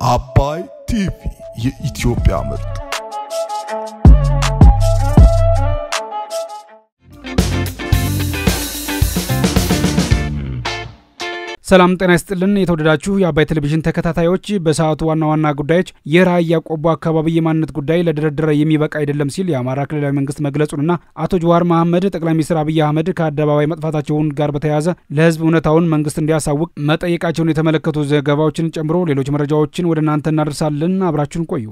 አባይ ቲቪ የኢትዮጵያ ምርጥ ሰላም ጤና ይስጥልን። የተወደዳችሁ የአባይ ቴሌቪዥን ተከታታዮች፣ በሰዓቱ ዋና ዋና ጉዳዮች የራያ ቆቦ አካባቢ የማንነት ጉዳይ ለድርድር የሚበቃ አይደለም ሲል የአማራ ክልላዊ መንግስት መግለጹንና አቶ ጀዋር መሐመድ ጠቅላይ ሚኒስትር አብይ አህመድ ከአደባባይ መጥፋታቸውን ጋር በተያያዘ ለህዝብ እውነታውን መንግስት እንዲያሳውቅ መጠየቃቸውን የተመለከቱ ዘገባዎችን ጨምሮ ሌሎች መረጃዎችን ወደ እናንተ እናደርሳለን። አብራችሁን ቆዩ።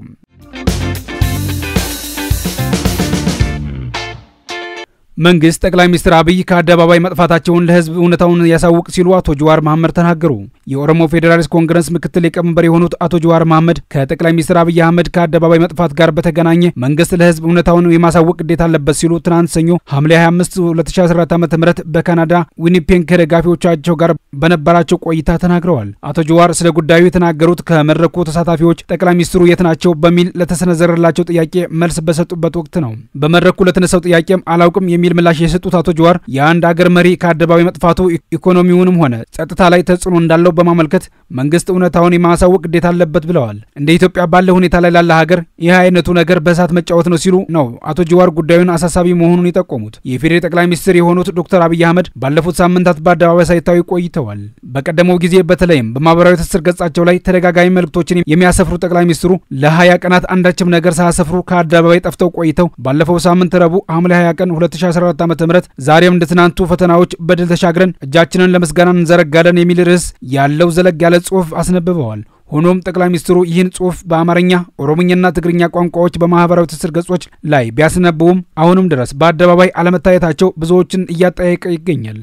መንግስት ጠቅላይ ሚኒስትር አብይ ከአደባባይ መጥፋታቸውን ለህዝብ እውነታውን ያሳውቅ ሲሉ አቶ ጀዋር መሐመድ ተናገሩ። የኦሮሞ ፌዴራሊስት ኮንግረስ ምክትል ሊቀመንበር የሆኑት አቶ ጀዋር መሐመድ ከጠቅላይ ሚኒስትር አብይ አህመድ ከአደባባይ መጥፋት ጋር በተገናኘ መንግስት ለህዝብ እውነታውን የማሳወቅ ግዴታ አለበት ሲሉ ትናንት ሰኞ ሐምሌ 25 2014 ዓ ም በካናዳ ዊኒፔግ ከደጋፊዎቻቸው ጋር በነበራቸው ቆይታ ተናግረዋል። አቶ ጀዋር ስለ ጉዳዩ የተናገሩት ከመድረኩ ተሳታፊዎች ጠቅላይ ሚኒስትሩ የት ናቸው በሚል ለተሰነዘረላቸው ጥያቄ መልስ በሰጡበት ወቅት ነው። በመድረኩ ለተነሳው ጥያቄም አላውቅም የሚል ምላሽ የሰጡት አቶ ጀዋር የአንድ አገር መሪ ከአደባባይ መጥፋቱ ኢኮኖሚውንም ሆነ ጸጥታ ላይ ተጽዕኖ እንዳለው በማመልከት መንግስት እውነታውን የማሳወቅ ግዴታ አለበት ብለዋል። እንደ ኢትዮጵያ ባለ ሁኔታ ላይ ላለ ሀገር ይህ አይነቱ ነገር በእሳት መጫወት ነው ሲሉ ነው አቶ ጀዋር ጉዳዩን አሳሳቢ መሆኑን የጠቆሙት። የፌዴራል ጠቅላይ ሚኒስትር የሆኑት ዶክተር አብይ አህመድ ባለፉት ሳምንታት በአደባባይ ሳይታዩ ቆይተዋል። በቀደመው ጊዜ በተለይም በማህበራዊ ትስስር ገጻቸው ላይ ተደጋጋሚ መልእክቶችን የሚያሰፍሩ ጠቅላይ ሚኒስትሩ ለሀያ ቀናት አንዳችም ነገር ሳያሰፍሩ ከአደባባይ ጠፍተው ቆይተው ባለፈው ሳምንት ረቡዕ ሐምሌ 20 ቀን 2014 ዓ.ም ዛሬም እንደ ትናንቱ ፈተናዎች በድል ተሻግረን እጃችንን ለምስጋና እንዘረጋለን የሚል ርዕስ ያለው ዘለግ ያለ ጽሑፍ አስነብበዋል። ሆኖም ጠቅላይ ሚኒስትሩ ይህን ጽሑፍ በአማርኛ ኦሮምኛና ትግርኛ ቋንቋዎች በማህበራዊ ትስስር ገጾች ላይ ቢያስነብቡም አሁንም ድረስ በአደባባይ አለመታየታቸው ብዙዎችን እያጠያየቀ ይገኛል።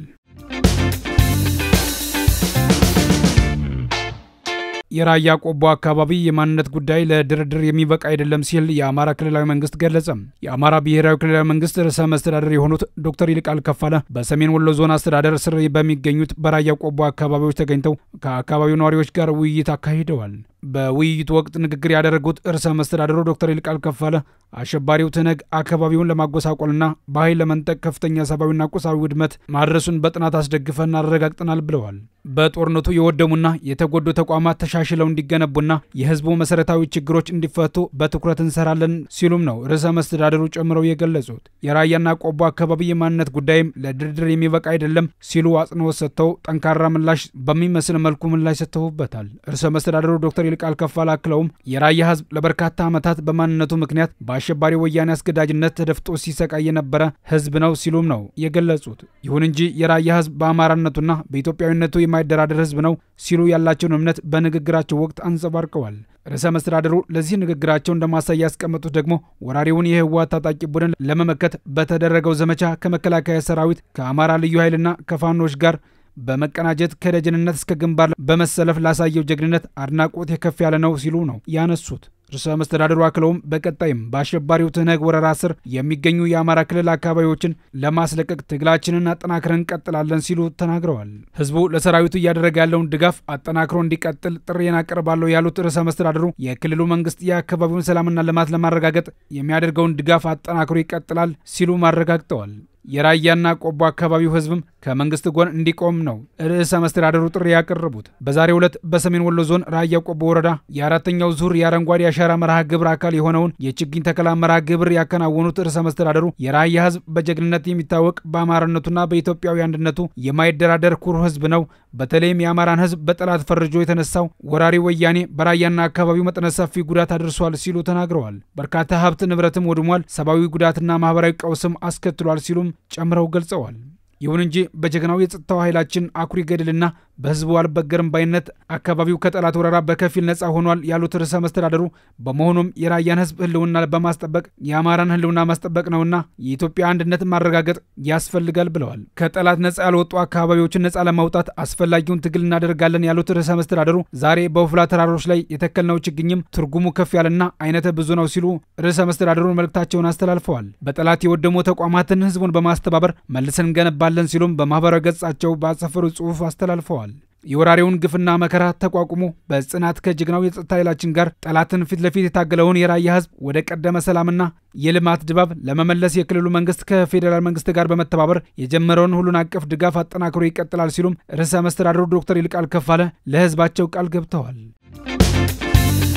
የራያ ቆቦ አካባቢ የማንነት ጉዳይ ለድርድር የሚበቃ አይደለም ሲል የአማራ ክልላዊ መንግስት ገለጸ። የአማራ ብሔራዊ ክልላዊ መንግስት ርዕሰ መስተዳደር የሆኑት ዶክተር ይልቃል ከፋለ በሰሜን ወሎ ዞን አስተዳደር ስር በሚገኙት በራያ ቆቦ አካባቢዎች ተገኝተው ከአካባቢው ነዋሪዎች ጋር ውይይት አካሂደዋል። በውይይቱ ወቅት ንግግር ያደረጉት ርዕሰ መስተዳደሩ ዶክተር ይልቃል ከፋለ አሸባሪው ትነግ አካባቢውን ለማጎሳቆልና በኃይል ለመንጠቅ ከፍተኛ ሰብአዊና ቁሳዊ ውድመት ማድረሱን በጥናት አስደግፈን አረጋግጠናል ብለዋል። በጦርነቱ የወደሙና የተጎዱ ተቋማት ተሻሽለው እንዲገነቡና የህዝቡ መሰረታዊ ችግሮች እንዲፈቱ በትኩረት እንሰራለን ሲሉም ነው ርዕሰ መስተዳደሩ ጨምረው የገለጹት። የራያና ቆቦ አካባቢ የማንነት ጉዳይም ለድርድር የሚበቃ አይደለም ሲሉ አጽንኦት ሰጥተው ጠንካራ ምላሽ በሚመስል መልኩ ምላሽ ሰጥተውበታል። ርዕሰ መስተዳደሩ ዶክተር ይልቃል ከፋለ አክለውም የራያ ህዝብ ለበርካታ ዓመታት በማንነቱ ምክንያት በአሸባሪ ወያኔ አስገዳጅነት ተደፍጦ ሲሰቃይ የነበረ ህዝብ ነው ሲሉም ነው የገለጹት። ይሁን እንጂ የራያ ህዝብ በአማራነቱና በኢትዮጵያዊነቱ የማይደራደር ህዝብ ነው ሲሉ ያላቸውን እምነት በንግግራቸው ወቅት አንጸባርቀዋል። ርዕሰ መስተዳድሩ ለዚህ ንግግራቸው እንደማሳያ ያስቀመጡት ደግሞ ወራሪውን የህወሓት ታጣቂ ቡድን ለመመከት በተደረገው ዘመቻ ከመከላከያ ሰራዊት ከአማራ ልዩ ኃይልና ከፋኖች ጋር በመቀናጀት ከደጀንነት እስከ ግንባር በመሰለፍ ላሳየው ጀግንነት አድናቆት የከፍ ያለ ነው ሲሉ ነው ያነሱት። ርዕሰ መስተዳድሩ አክለውም በቀጣይም በአሸባሪው ትህነግ ወረራ ስር የሚገኙ የአማራ ክልል አካባቢዎችን ለማስለቀቅ ትግላችንን አጠናክረን እንቀጥላለን ሲሉ ተናግረዋል። ህዝቡ ለሰራዊቱ እያደረገ ያለውን ድጋፍ አጠናክሮ እንዲቀጥል ጥሪዬን አቀርባለሁ ያሉት ርዕሰ መስተዳድሩ የክልሉ መንግስት የአካባቢውን ሰላምና ልማት ለማረጋገጥ የሚያደርገውን ድጋፍ አጠናክሮ ይቀጥላል ሲሉ አረጋግጠዋል። የራያና ቆቦ አካባቢው ህዝብም ከመንግስት ጎን እንዲቆም ነው ርዕሰ መስተዳደሩ ጥሪ ያቀረቡት። በዛሬው ዕለት በሰሜን ወሎ ዞን ራያ ቆቦ ወረዳ የአራተኛው ዙር የአረንጓዴ አሻራ መርሃ ግብር አካል የሆነውን የችግኝ ተከላ መርሃ ግብር ያከናወኑት ርዕሰ መስተዳደሩ የራያ ህዝብ በጀግንነት የሚታወቅ በአማራነቱና በኢትዮጵያዊ አንድነቱ የማይደራደር ኩሩ ህዝብ ነው። በተለይም የአማራን ህዝብ በጠላት ፈርጆ የተነሳው ወራሪ ወያኔ በራያና አካባቢው መጠነ ሰፊ ጉዳት አድርሷል ሲሉ ተናግረዋል። በርካታ ሀብት ንብረትም ወድሟል፣ ሰብአዊ ጉዳትና ማህበራዊ ቀውስም አስከትሏል ሲሉም ጨምረው ገልጸዋል። ይሁን እንጂ በጀግናው የጸጥታው ኃይላችን አኩሪ ገድልና በህዝቡ አልበገርም ባይነት አካባቢው ከጠላት ወረራ በከፊል ነፃ ሆኗል ያሉት ርዕሰ መስተዳደሩ በመሆኑም የራያን ህዝብ ህልውና በማስጠበቅ የአማራን ህልውና ማስጠበቅ ነውና የኢትዮጵያ አንድነት ማረጋገጥ ያስፈልጋል ብለዋል። ከጠላት ነፃ ያልወጡ አካባቢዎችን ነፃ ለማውጣት አስፈላጊውን ትግል እናደርጋለን ያሉት ርዕሰ መስተዳደሩ ዛሬ በወፍላ ተራሮች ላይ የተከልነው ችግኝም ትርጉሙ ከፍ ያለና አይነተ ብዙ ነው ሲሉ ርዕሰ መስተዳደሩ መልእክታቸውን አስተላልፈዋል። በጠላት የወደሙ ተቋማትን ህዝቡን በማስተባበር መልሰን እንገነባለን ሲሉም በማህበራዊ ገጻቸው ባሰፈሩ ጽሑፍ አስተላልፈዋል። የወራሪውን ግፍና መከራ ተቋቁሞ በጽናት ከጀግናው የጸጥታ ኃይላችን ጋር ጠላትን ፊት ለፊት የታገለውን የራያ ህዝብ ወደ ቀደመ ሰላምና የልማት ድባብ ለመመለስ የክልሉ መንግስት ከፌዴራል መንግስት ጋር በመተባበር የጀመረውን ሁሉን አቀፍ ድጋፍ አጠናክሮ ይቀጥላል ሲሉም ርዕሰ መስተዳድሩ ዶክተር ይልቃል ከፋለ ለህዝባቸው ቃል ገብተዋል።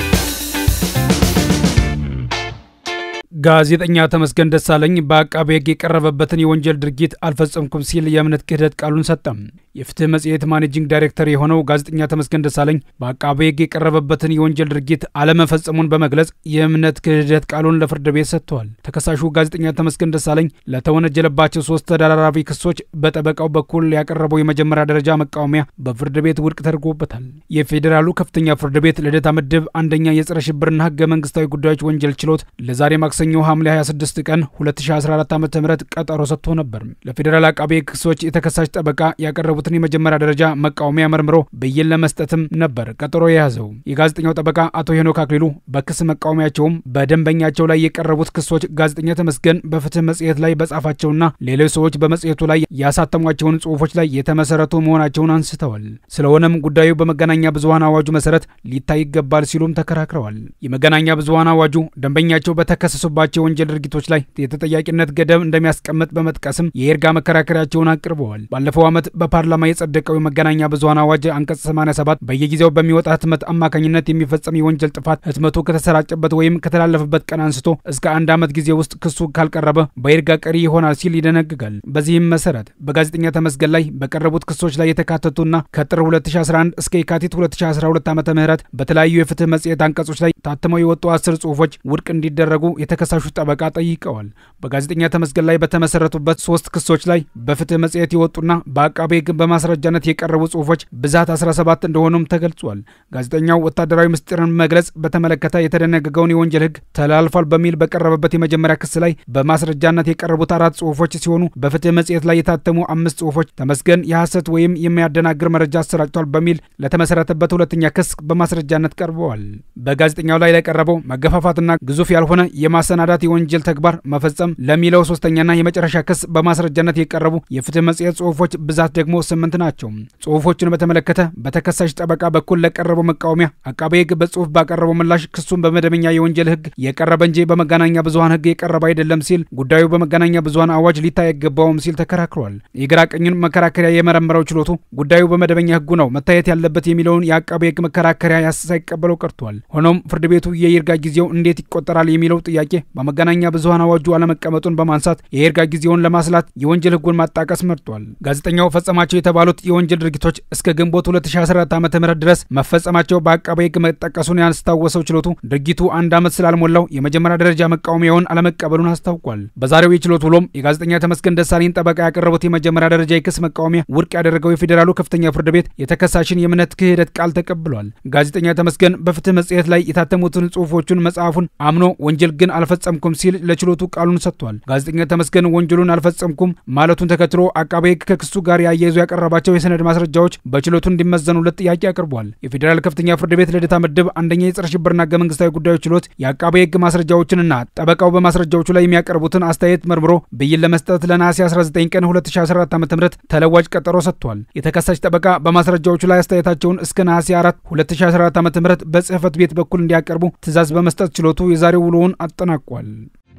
ጋዜጠኛ ተመስገን ደሳለኝ በአቃቤ ሕግ የቀረበበትን የወንጀል ድርጊት አልፈጸምኩም ሲል የእምነት ክህደት ቃሉን ሰጠም። የፍትህ መጽሔት ማኔጂንግ ዳይሬክተር የሆነው ጋዜጠኛ ተመስገን ደሳለኝ በአቃቤ ሕግ የቀረበበትን የወንጀል ድርጊት አለመፈጸሙን በመግለጽ የእምነት ክህደት ቃሉን ለፍርድ ቤት ሰጥተዋል። ተከሳሹ ጋዜጠኛ ተመስገን ደሳለኝ ለተወነጀለባቸው ሶስት ተደራራቢ ክሶች በጠበቃው በኩል ያቀረበው የመጀመሪያ ደረጃ መቃወሚያ በፍርድ ቤት ውድቅ ተደርጎበታል። የፌዴራሉ ከፍተኛ ፍርድ ቤት ልደታ ምድብ አንደኛ የጸረ ሽብርና ህገ መንግስታዊ ጉዳዮች ወንጀል ችሎት ለዛሬ ማክሰኞ ሐምሌ 26 ቀን 2014 ዓ ም ቀጠሮ ሰጥቶ ነበር። ለፌዴራል አቃቤ ሕግ ክሶች የተከሳሽ ጠበቃ ያቀረቡትን የመጀመሪያ ደረጃ መቃወሚያ መርምሮ ብይን ለመስጠትም ነበር ቀጠሮ የያዘው። የጋዜጠኛው ጠበቃ አቶ ሄኖክ አክሊሉ በክስ መቃወሚያቸውም በደንበኛቸው ላይ የቀረቡት ክሶች ጋዜጠኛ ተመስገን በፍትህ መጽሔት ላይ በጻፋቸውና ሌሎች ሰዎች በመጽሔቱ ላይ ያሳተሟቸውን ጽሁፎች ላይ የተመሰረቱ መሆናቸውን አንስተዋል። ስለሆነም ጉዳዩ በመገናኛ ብዙሀን አዋጁ መሰረት ሊታይ ይገባል ሲሉም ተከራክረዋል። የመገናኛ ብዙሀን አዋጁ ደንበኛቸው በተከሰሱባቸው ወንጀል ድርጊቶች ላይ የተጠያቂነት ገደብ እንደሚያስቀምጥ በመጥቀስም የይርጋ መከራከሪያቸውን አቅርበዋል። ባለፈው ዓመት በፓርላማ የጸደቀው የመገናኛ ብዙሀን አዋጅ አንቀጽ 87 በየጊዜው በሚወጣ ህትመት አማካኝነት የሚፈጸም የወንጀል ጥፋት ህትመቱ ከተሰራጨበት ወይም ከተላለፈበት ቀን አንስቶ እስከ አንድ ዓመት ጊዜ ውስጥ ክሱ ካልቀረበ በይርጋ ቀሪ ይሆናል ሲል ይደነግጋል። በዚህም መሰረት በጋዜጠኛ ተመስገን ላይ በቀረቡት ክሶች ላይ የተካተቱና ከጥር 2011 እስከ የካቲት 2012 ዓ ም በተለያዩ የፍትህ መጽሔት አንቀጾች ላይ ታትመው የወጡ አስር ጽሁፎች ውድቅ እንዲደረጉ የተከሳሹ ጠበቃ ጠይቀዋል። በጋዜጠኛ ተመስገን ላይ በተመሰረቱበት ሶስት ክሶች ላይ በፍትህ መጽሔት የወጡና በአቃቤ ሕግ በማስረጃነት የቀረቡ ጽሁፎች ብዛት 17 እንደሆኑም ተገልጿል። ጋዜጠኛው ወታደራዊ ምስጢርን መግለጽ በተመለከተ የተደነገገውን የወንጀል ሕግ ተላልፏል በሚል በቀረበበት የመጀመሪያ ክስ ላይ በማስረጃነት የቀረቡት አራት ጽሁፎች ሲሆኑ በፍትህ መጽሔት ላይ የታተሙ አምስት ጽሁፎች ተመስገን የሐሰት ወይም የሚያደናግር መረጃ አሰራጭቷል በሚል ለተመሰረተበት ሁለተኛ ክስ በማስረጃነት ቀርበዋል። በጋዜጠኛው ላይ ለቀረበው መገፋፋትና ግዙፍ ያልሆነ የማሰናዳት የወንጀል ተግባር መፈጸም ለሚለው ሶስተኛና የመጨረሻ ክስ በማስረጃነት የቀረቡ የፍትህ መጽሔት ጽሁፎች ብዛት ደግሞ ስምንት ናቸው። ጽሁፎቹን በተመለከተ በተከሳሽ ጠበቃ በኩል ለቀረበው መቃወሚያ አቃቤ ሕግ በጽሁፍ ባቀረበው ምላሽ ክሱን በመደበኛ የወንጀል ሕግ የቀረበ እንጂ በመገናኛ ብዙሀን ሕግ የቀረበ አይደለም ሲል ጉዳዩ በመገናኛ ብዙሀን አዋጅ ሊታይ አይገባውም ሲል ተከራክሯል። የግራ ቀኙን መከራከሪያ የመረመረው ችሎቱ ጉዳዩ በመደበኛ ሕጉ ነው መታየት ያለበት የሚለውን የአቃቤ ሕግ መከራከሪያ ሳይቀበለው ቀርቷል። ሆኖም ፍርድ ቤቱ የይርጋ ጊዜው እንዴት ይቆጠራል የሚለው ጥያቄ በመገናኛ ብዙሀን አዋጁ አለመቀመጡን በማንሳት የይርጋ ጊዜውን ለማስላት የወንጀል ሕጉን ማጣቀስ መርጧል። ጋዜጠኛው ፈጸማቸው የተባሉት የወንጀል ድርጊቶች እስከ ግንቦት 2014 ዓ ም ድረስ መፈጸማቸው በአቃቤ ሕግ መጠቀሱን ያስታወሰው ችሎቱ ድርጊቱ አንድ ዓመት ስላልሞላው የመጀመሪያ ደረጃ መቃወሚያውን አለመቀበሉን አስታውቋል። በዛሬው የችሎት ውሎም የጋዜጠኛ ተመስገን ደሳለኝ ጠበቃ ያቀረቡት የመጀመሪያ ደረጃ የክስ መቃወሚያ ውድቅ ያደረገው የፌዴራሉ ከፍተኛ ፍርድ ቤት የተከሳሽን የእምነት ክህደት ቃል ተቀብሏል። ጋዜጠኛ ተመስገን በፍትህ መጽሔት ላይ የታተሙትን ጽሁፎቹን መጽሐፉን አምኖ ወንጀል ግን አልፈጸምኩም ሲል ለችሎቱ ቃሉን ሰጥቷል። ጋዜጠኛ ተመስገን ወንጀሉን አልፈጸምኩም ማለቱን ተከትሎ አቃቤ ሕግ ከክሱ ጋር ያያይዙ ያቀረባቸው የሰነድ ማስረጃዎች በችሎቱ እንዲመዘኑለት ጥያቄ አቅርቧል። የፌዴራል ከፍተኛ ፍርድ ቤት ልደታ ምድብ አንደኛ የጸረ ሽብርና ህገ መንግስታዊ ጉዳዮች ችሎት የአቃቤ ሕግ ማስረጃዎችንና ጠበቃው በማስረጃዎቹ ላይ የሚያቀርቡትን አስተያየት መርምሮ ብይን ለመስጠት ለነሐሴ 19 ቀን 2014 ዓ ም ተለዋጭ ቀጠሮ ሰጥቷል። የተከሳሽ ጠበቃ በማስረጃዎቹ ላይ አስተያየታቸውን እስከ ነሐሴ 4 2014 ዓ ም በጽህፈት ቤት በኩል እንዲያቀርቡ ትዕዛዝ በመስጠት ችሎቱ የዛሬው ውሎውን አጠናቋል።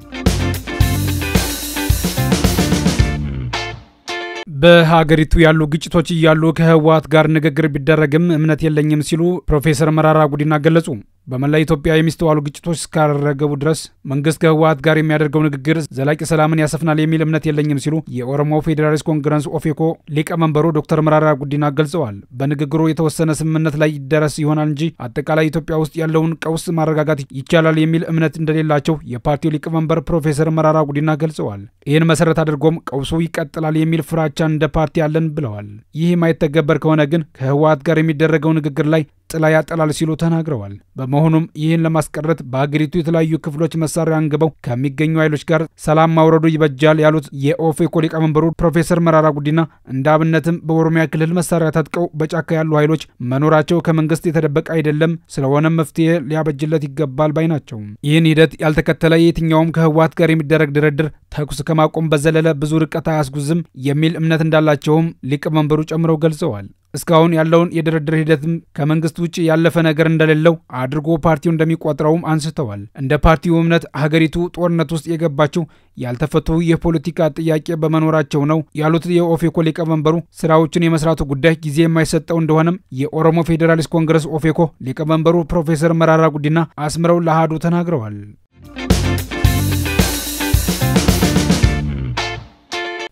በሀገሪቱ ያሉ ግጭቶች እያሉ ከህወሓት ጋር ንግግር ቢደረግም እምነት የለኝም ሲሉ ፕሮፌሰር መራራ ጉዲና ገለጹ። በመላ ኢትዮጵያ የሚስተዋሉ ግጭቶች እስካረገቡ ድረስ መንግስት ከህወሓት ጋር የሚያደርገው ንግግር ዘላቂ ሰላምን ያሰፍናል የሚል እምነት የለኝም ሲሉ የኦሮሞ ፌዴራሊስት ኮንግረስ ኦፌኮ ሊቀመንበሩ ዶክተር መራራ ጉዲና ገልጸዋል። በንግግሩ የተወሰነ ስምምነት ላይ ይደረስ ይሆናል እንጂ አጠቃላይ ኢትዮጵያ ውስጥ ያለውን ቀውስ ማረጋጋት ይቻላል የሚል እምነት እንደሌላቸው የፓርቲው ሊቀመንበር ፕሮፌሰር መራራ ጉዲና ገልጸዋል። ይህን መሰረት አድርጎም ቀውሱ ይቀጥላል የሚል ፍራቻ እንደ ፓርቲ አለን ብለዋል። ይህ የማይተገበር ከሆነ ግን ከህወሓት ጋር የሚደረገው ንግግር ላይ ጥላ ያጠላል ሲሉ ተናግረዋል። በመሆኑም ይህን ለማስቀረት በሀገሪቱ የተለያዩ ክፍሎች መሳሪያ አንግበው ከሚገኙ ኃይሎች ጋር ሰላም ማውረዱ ይበጃል ያሉት የኦፌኮ ሊቀመንበሩ ፕሮፌሰር መራራ ጉዲና እንደ አብነትም በኦሮሚያ ክልል መሳሪያ ታጥቀው በጫካ ያሉ ኃይሎች መኖራቸው ከመንግስት የተደበቀ አይደለም፣ ስለሆነም መፍትሄ ሊያበጅለት ይገባል ባይ ናቸው። ይህን ሂደት ያልተከተለ የትኛውም ከህወሓት ጋር የሚደረግ ድርድር ተኩስ ከማቆም በዘለለ ብዙ ርቀት አያስጉዝም የሚል እምነት እንዳላቸውም ሊቀመንበሩ ጨምረው ገልጸዋል። እስካሁን ያለውን የድርድር ሂደትም ከመንግስት ውጭ ያለፈ ነገር እንደሌለው አድርጎ ፓርቲው እንደሚቆጥረውም አንስተዋል። እንደ ፓርቲው እምነት ሀገሪቱ ጦርነት ውስጥ የገባችው ያልተፈቱ የፖለቲካ ጥያቄ በመኖራቸው ነው ያሉት የኦፌኮ ሊቀመንበሩ ስራዎችን የመስራቱ ጉዳይ ጊዜ የማይሰጠው እንደሆነም የኦሮሞ ፌዴራሊስት ኮንግረስ ኦፌኮ ሊቀመንበሩ ፕሮፌሰር መራራ ጉዲና አስምረው ለአሃዱ ተናግረዋል።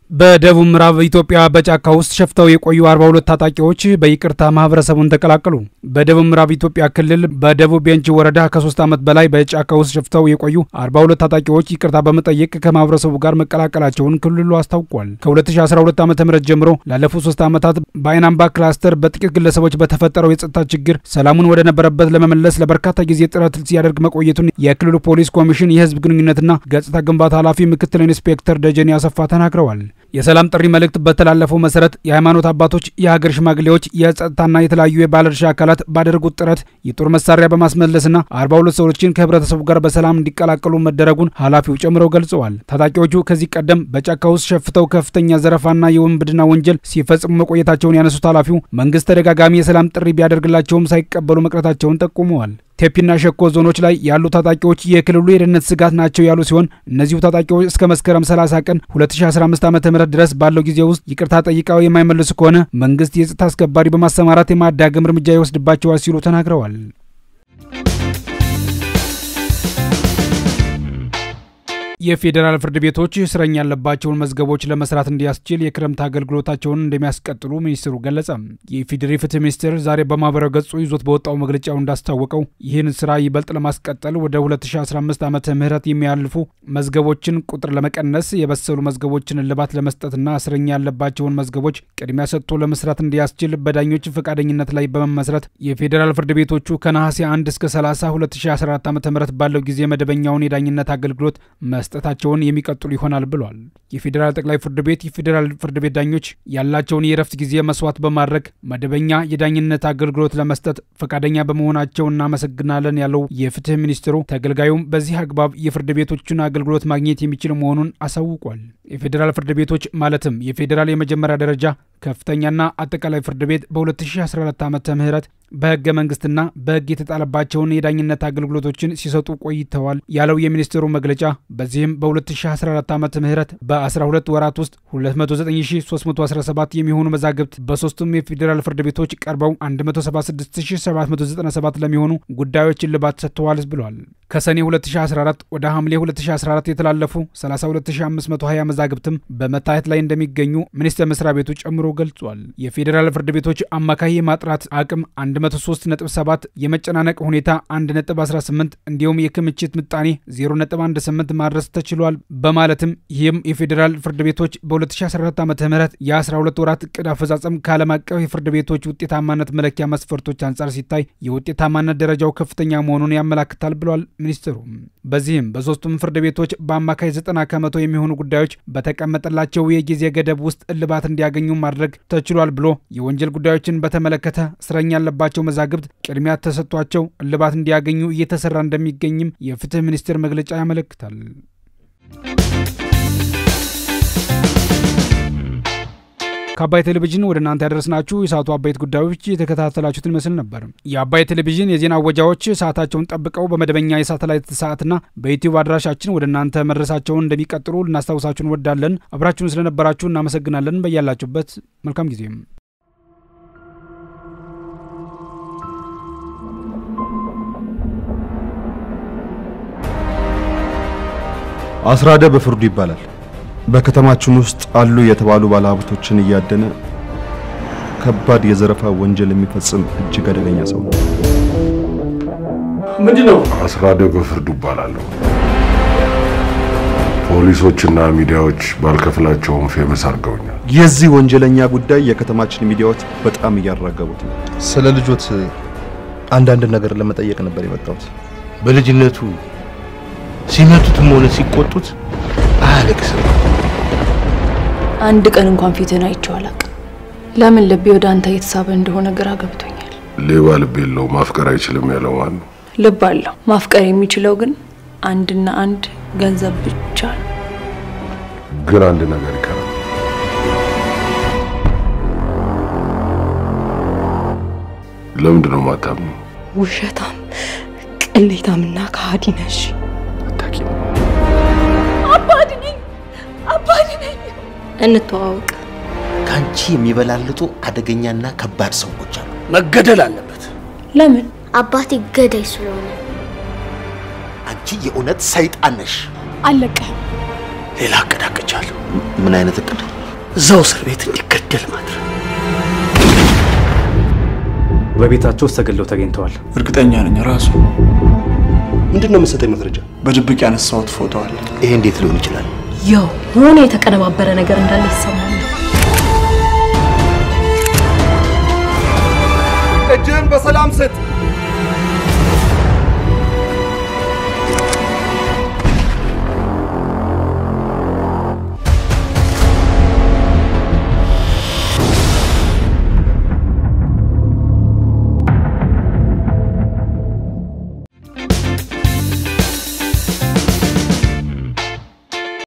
በደቡብ ምዕራብ ኢትዮጵያ በጫካ ውስጥ ሸፍተው የቆዩ 42 ታጣቂዎች በይቅርታ ማህበረሰቡን ተቀላቀሉ። በደቡብ ምዕራብ ኢትዮጵያ ክልል በደቡብ ቤንች ወረዳ ከሶስት ዓመት በላይ በጫካ ውስጥ ሸፍተው የቆዩ 42 ታጣቂዎች ይቅርታ በመጠየቅ ከማህበረሰቡ ጋር መቀላቀላቸውን ክልሉ አስታውቋል። ከ2012 ዓ ም ጀምሮ ላለፉት ሶስት ዓመታት በአይናምባ ክላስተር በጥቂት ግለሰቦች በተፈጠረው የጸጥታ ችግር ሰላሙን ወደ ነበረበት ለመመለስ ለበርካታ ጊዜ ጥረት ሲያደርግ መቆየቱን የክልሉ ፖሊስ ኮሚሽን የህዝብ ግንኙነትና ገጽታ ግንባታ ኃላፊ ምክትል ኢንስፔክተር ደጀኔ አሰፋ ተናግረዋል። የሰላም ጥሪ መልእክት በተላለፈው መሰረት የሃይማኖት አባቶች፣ የሀገር ሽማግሌዎች፣ የጸጥታና የተለያዩ የባለድርሻ አካላት ባደረጉት ጥረት የጦር መሳሪያ በማስመለስና 42 ሰዎችን ከህብረተሰቡ ጋር በሰላም እንዲቀላቀሉ መደረጉን ኃላፊው ጨምረው ገልጸዋል። ታጣቂዎቹ ከዚህ ቀደም በጫካ ውስጥ ሸፍተው ከፍተኛ ዘረፋና የውንብድና ወንጀል ሲፈጽሙ መቆየታቸውን ያነሱት ኃላፊው መንግስት ተደጋጋሚ የሰላም ጥሪ ቢያደርግላቸውም ሳይቀበሉ መቅረታቸውን ጠቁመዋል። ቴፒና ሸኮ ዞኖች ላይ ያሉ ታጣቂዎች የክልሉ የደህንነት ስጋት ናቸው ያሉ ሲሆን እነዚሁ ታጣቂዎች እስከ መስከረም 30 ቀን 2015 ዓ ም ድረስ ባለው ጊዜ ውስጥ ይቅርታ ጠይቀው የማይመልሱ ከሆነ መንግስት የጸጥታ አስከባሪ በማሰማራት የማዳግም እርምጃ ይወስድባቸዋል ሲሉ ተናግረዋል። የፌዴራል ፍርድ ቤቶች እስረኛ ያለባቸውን መዝገቦች ለመስራት እንዲያስችል የክረምት አገልግሎታቸውን እንደሚያስቀጥሉ ሚኒስትሩ ገለጸ። የኢፌዴሪ ፍትህ ሚኒስቴር ዛሬ በማህበራዊ ገጹ ይዞት በወጣው መግለጫው እንዳስታወቀው ይህን ስራ ይበልጥ ለማስቀጠል ወደ 2015 ዓመተ ምህረት የሚያልፉ መዝገቦችን ቁጥር ለመቀነስ የበሰሉ መዝገቦችን እልባት ለመስጠትና እስረኛ ያለባቸውን መዝገቦች ቅድሚያ ሰጥቶ ለመስራት እንዲያስችል በዳኞች ፈቃደኝነት ላይ በመመስረት የፌዴራል ፍርድ ቤቶቹ ከነሐሴ 1 እስከ 30 2014 ዓ ም ባለው ጊዜ መደበኛውን የዳኝነት አገልግሎት መስጠታቸውን የሚቀጥሉ ይሆናል ብሏል። የፌዴራል ጠቅላይ ፍርድ ቤት የፌዴራል ፍርድ ቤት ዳኞች ያላቸውን የእረፍት ጊዜ መስዋዕት በማድረግ መደበኛ የዳኝነት አገልግሎት ለመስጠት ፈቃደኛ በመሆናቸው እናመሰግናለን ያለው የፍትህ ሚኒስትሩ ተገልጋዩም በዚህ አግባብ የፍርድ ቤቶችን አገልግሎት ማግኘት የሚችል መሆኑን አሳውቋል። የፌዴራል ፍርድ ቤቶች ማለትም የፌዴራል የመጀመሪያ ደረጃ ከፍተኛና አጠቃላይ ፍርድ ቤት በ2014 ዓ ም በህገ መንግስትና በህግ የተጣለባቸውን የዳኝነት አገልግሎቶችን ሲሰጡ ቆይተዋል ያለው የሚኒስትሩ መግለጫ በዚህም በ2014 ዓ ም በ12 ወራት ውስጥ 209317 የሚሆኑ መዛግብት በሶስቱም የፌዴራል ፍርድ ቤቶች ቀርበው 176797 ለሚሆኑ ጉዳዮች እልባት ሰጥተዋል ብሏል። ከሰኔ 2014 ወደ ሐምሌ 2014 የተላለፉ 32520 መዛግብትም በመታየት ላይ እንደሚገኙ ሚኒስቴር መስሪያ ቤቱ ጨምሮ ገልጿል። የፌዴራል ፍርድ ቤቶች አማካይ የማጥራት አቅም 137፣ የመጨናነቅ ሁኔታ 1.18 እንዲሁም የክምችት ምጣኔ 0.18 ማድረስ ተችሏል በማለትም ይህም የፌዴራል ፍርድ ቤቶች በ2014 ዓ ም የ12 ወራት እቅድ አፈጻጸም ከዓለም አቀፍ የፍርድ ቤቶች ውጤታማነት መለኪያ መስፈርቶች አንጻር ሲታይ የውጤታማነት ደረጃው ከፍተኛ መሆኑን ያመላክታል ብሏል ሚኒስትሩ። በዚህም በሶስቱም ፍርድ ቤቶች በአማካይ 90 ከመቶ የሚሆኑ ጉዳዮች በተቀመጠላቸው የጊዜ ገደብ ውስጥ እልባት እንዲያገኙ ማድረግ ተችሏል ብሎ የወንጀል ጉዳዮችን በተመለከተ እስረኛ ያለባቸው መዛግብት ቅድሚያ ተሰጥቷቸው እልባት እንዲያገኙ እየተሰራ እንደሚገኝም የፍትህ ሚኒስቴር መግለጫ ያመለክታል። ከአባይ ቴሌቪዥን ወደ እናንተ ያደረስናችሁ የሰዓቱ አበይት ጉዳዮች የተከታተላችሁትን ይመስል ነበር። የአባይ ቴሌቪዥን የዜና አወጃዎች ሰዓታቸውን ጠብቀው በመደበኛ የሳተላይት ሰዓትና በዩቲዩብ አድራሻችን ወደ እናንተ መድረሳቸውን እንደሚቀጥሉ ልናስታውሳችሁ እንወዳለን። አብራችሁን ስለነበራችሁ እናመሰግናለን። በያላችሁበት መልካም ጊዜም አስራደ በፍርዱ ይባላል። በከተማችን ውስጥ አሉ የተባሉ ባለሀብቶችን እያደነ ከባድ የዘረፋ ወንጀል የሚፈጽም እጅግ አደገኛ ሰው ነው። ምንድን ነው? አስራደ በፍርዱ ይባላለሁ። ፖሊሶችና ሚዲያዎች ባልከፍላቸውም ፌመስ አድርገውኛል። የዚህ ወንጀለኛ ጉዳይ የከተማችን ሚዲያዎች በጣም እያራገቡት ነው። ስለ ልጆት አንዳንድ ነገር ለመጠየቅ ነበር የመጣሁት። በልጅነቱ ሲመቱትም ሆነ ሲቆጡት አያለቅስም። አንድ ቀን እንኳን ፊትን አይቼው አላውቅም። ለምን ልቤ ወደ አንተ እየተሳበ እንደሆነ ግራ ገብቶኛል። ሌባ ልብ የለው ማፍቀር አይችልም ያለው ማን ነው? ልብ አለው። ማፍቀር የሚችለው ግን አንድና አንድ ገንዘብ ብቻ ነው። ግን አንድ ነገር ይቀራል። ለምንድን ነው ማታምኑ? ውሸታም፣ ቅሌታምና ከሃዲ ነሽ። አታውቂም። አባድ ነኝ፣ አባድ ነኝ። እንተዋወቅ። ከአንቺ የሚበላልጡ አደገኛና ከባድ ሰዎች አሉ። መገደል አለበት። ለምን? አባቴ ገዳይ ስለሆነ። አንቺ የእውነት ሰይጣን ነሽ። አለቀህም። ሌላ እቅድ አቅጃለሁ። ምን አይነት እቅድ? እዛው እስር ቤት እንዲገደል ማድረግ። በቤታቸው ውስጥ ተገለው ተገኝተዋል። እርግጠኛ ነኝ ራሱ። ምንድን ነው የምትሰጠኝ መረጃ? በድብቅ ያነሳሁት ፎቶ አለ። ይሄ እንዴት ሊሆን ይችላል? ያው የሆነ የተቀነባበረ ነገር እንዳለ ይሰማል። እጅህን በሰላም ስጥ።